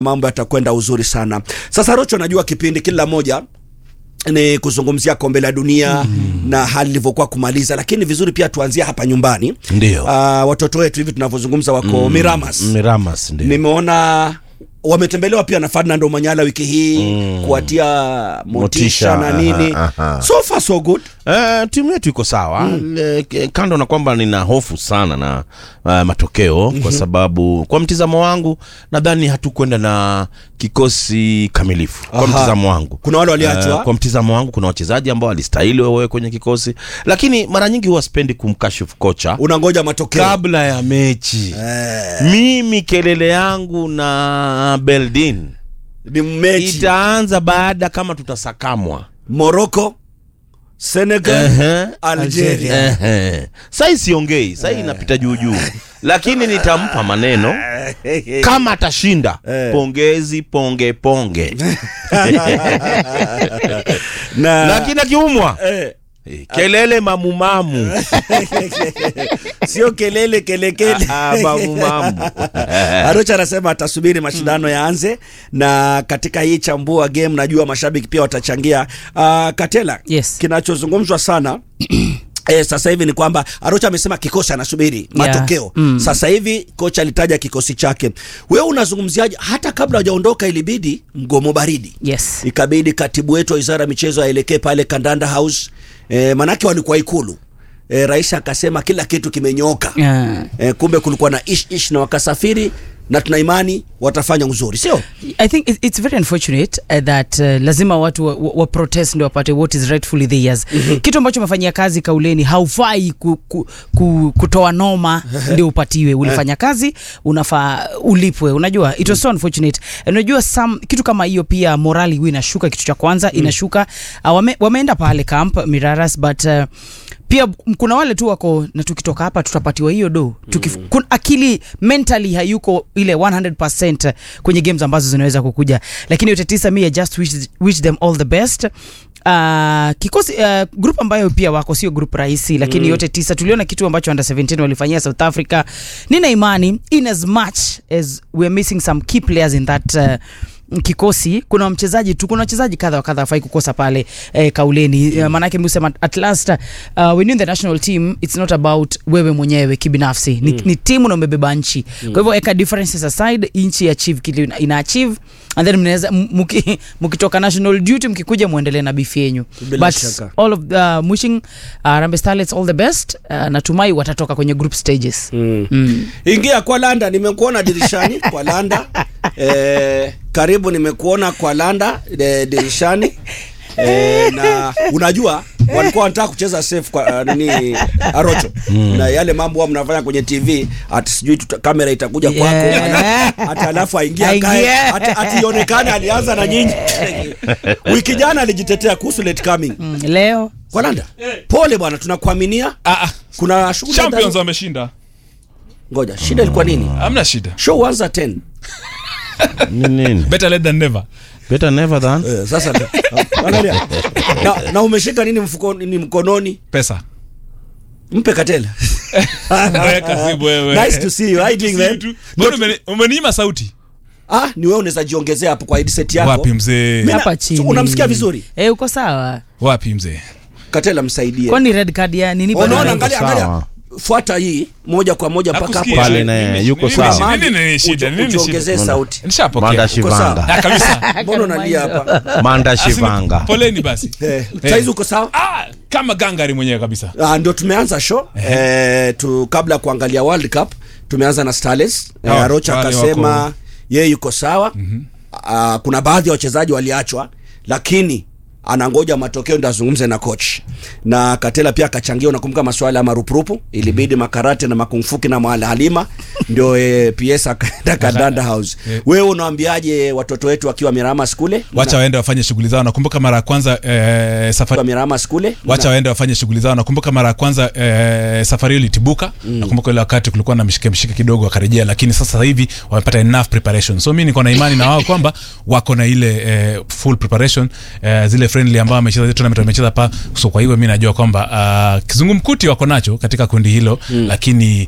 mambo yatakwenda uzuri sana. Sasa Rocho, najua kipindi kila moja ni kuzungumzia kombe la dunia mm. na hali ilivyokuwa kumaliza, lakini vizuri pia tuanzie hapa nyumbani. Ndio. Uh, watoto wetu hivi tunavyozungumza wako Mm, Miramas. Miramas ndio. Nimeona wametembelewa pia na Ferdinand Omanyala wiki hii Mm. kuwatia motisha, Motisha, na nini. aha, aha. So far so good. Eh, timu yetu iko sawa Le- ke- kando na kwamba nina hofu sana na uh, matokeo kwa sababu kwa mtizamo wangu nadhani hatukwenda na kikosi kamilifu kwa Aha. mtizamo wangu Kuna wale waliachwa. Eh, kwa mtizamo wangu kuna wachezaji ambao walistahili wawe kwenye kikosi lakini mara nyingi huwa spendi kumkashifu kocha Unangoja matokeo. kabla ya mechi Eh, mimi kelele yangu na beldin ni mechi itaanza baada kama tutasakamwa Morocco, Senegal, Ehe. Algeria. Ehe. Sai siongei, sai inapita juu juu, lakini nitampa maneno kama atashinda. Eh. Pongezi, ponge ponge, na lakini akiumwa eh, eh, kelele mamumamu sio kelele kelekele. Ah, mamumamu Arocha anasema atasubiri mashindano yaanze, na katika hii chambua game najua mashabiki pia watachangia. Uh, Katela, Yes. kinachozungumzwa sana Eh, sasa hivi ni kwamba Arocha amesema kikosi anasubiri matokeo. Mm. Sasa hivi kocha alitaja kikosi chake. Wewe unazungumziaje? Hata kabla hajaondoka ilibidi mgomo baridi Yes. ikabidi katibu wetu wa wizara ya michezo aelekee pale Kandanda House e, manake walikuwa Ikulu e, rais akasema kila kitu kimenyoka Yeah. e, kumbe kulikuwa na ish ish na wakasafiri na tuna imani watafanya uzuri, sio? I think it- it's very unfortunate uh, that uh, lazima watu wa, wa, wa protest ndio wapate what is rightfully theirs. Kitu ambacho umefanyia kazi kauleni haufai ku, ku, ku, kutoa noma ndio upatiwe. Ulifanya kazi unafaa ulipwe. Unajua it was so unfortunate. And Unajua some kitu kama hiyo pia morali huwa inashuka. Kitu cha kwanza inashuka. Uh, wame, wameenda pale camp Miraras but uh, pia m- kuna wale tu wako na tukitoka hapa tutapatiwa hiyo do Tukif, kun, akili mentally hayuko ile 100% kwenye games ambazo zinaweza kukuja lakini yote tisa mi I just wish, wish them all the best Uh, kikosi uh, group ambayo pia wako sio group rahisi lakini yote tisa tuliona kitu ambacho under 17 walifanyia South Africa nina imani in as much as we are missing some key players in that uh, kikosi kuna mchezaji tu kuna wachezaji kadha wa kadha wafai kukosa pale eh, kauleni mm. maanake msema at last uh, when you in the national team it's not about wewe mwenyewe kibinafsi ni, ni timu na umebeba nchi mm. kwa hivyo eka differences aside nchi achieve kile ina- ina achieve and then mnaweza m- muki- mkitoka national duty mkikuja muendelee na bifi yenyu Bila but shaka. all of uh, wishing uh, Harambee Starlets all the best uh, natumai watatoka kwenye group stages Mm. mm. Ingia kwa Landa, nimekuona dirishani kwa Landa. E, karibu nimekuona kwa Landa e, dirishani e, na unajua walikuwa wanataka kucheza safe kwa uh, nini Arocho na yale mambo huwa mnafanya kwenye TV ati sijui tuta, kamera itakuja kwako Yeah. ala- ati alafu aingia Aingie. kae ati, ati ionekane alianza na nyinyi. Wiki jana alijitetea kuhusu late coming Mm. leo kwa Landa. Pole bwana, tunakuaminia. Ah, ah. Kuna shughuli ya champions dharura. wameshinda Ngoja, shida ilikuwa nini? hamna shida Show huanza 10. Ni nini? better late than never Better never than Eh, sasa angalia. na, na umeshika nini mfukoni ni mkononi? pesa Mpe Katela. Wewe kasibu wewe. Nice to see you. How you doing, man? Tu. Mbona umeni- umeniima sauti Ah, ni wewe unaweza jiongezea hapo kwa headset yako. wapi mzee Mimi na- hapa chini unamsikia vizuri? eh, uko sawa wapi mzee Katela msaidie. kwani red card ya nini Unaona, bado? angalia Sawa. angalia. Fuata hii moja kwa moja mpaka hapo. Nakusikia. Pale na Nini- yuko nini- sawa. nini- nini shida? Uji- Nini Ujiongezee shida? sauti. nishapokea Manda sawa. Shivanga. Ah, kabisa Mbona unalia hapa? Manda Asini- Shivanga. poleni basi Eh, Eh. saizi uko sawa? ah, kama gangari mwenyewe kabisa Ah, ndio tumeanza show eh, tu kabla ya kuangalia World Cup tumeanza na Starlets eh, Oh, Arocha wale akasema wako- yeye yuko sawa ah, kuna baadhi ya wachezaji waliachwa lakini anangoja matokeo ndio azungumze na coach na Katela pia akachangia. Unakumbuka maswala ya marupurupu, ilibidi makarate na makungfuki na Mwala Halima ndio eh, PS akaenda Kandanda House. Eh. Wewe unawaambiaje watoto wetu wakiwa Miramas kule? wacha waende wafanye shughuli zao nakumbuka mara ya kwanza eh, safari Wakiwa Miramas kule? wacha waende wafanye shughuli zao nakumbuka mara ya kwanza eh, safari hiyo ilitibuka mm. nakumbuka ile wakati kulikuwa na mshike mshike kidogo wakarejea lakini sasa hivi wamepata enough preparation so mi niko na imani na wao kwamba wako na ile eh, full preparation eh, zile friendly ambao wamecheza zile tournament wamecheza pa so kwa hivyo mi najua kwamba uh, kizungumkuti wako nacho katika kundi hilo mm. lakini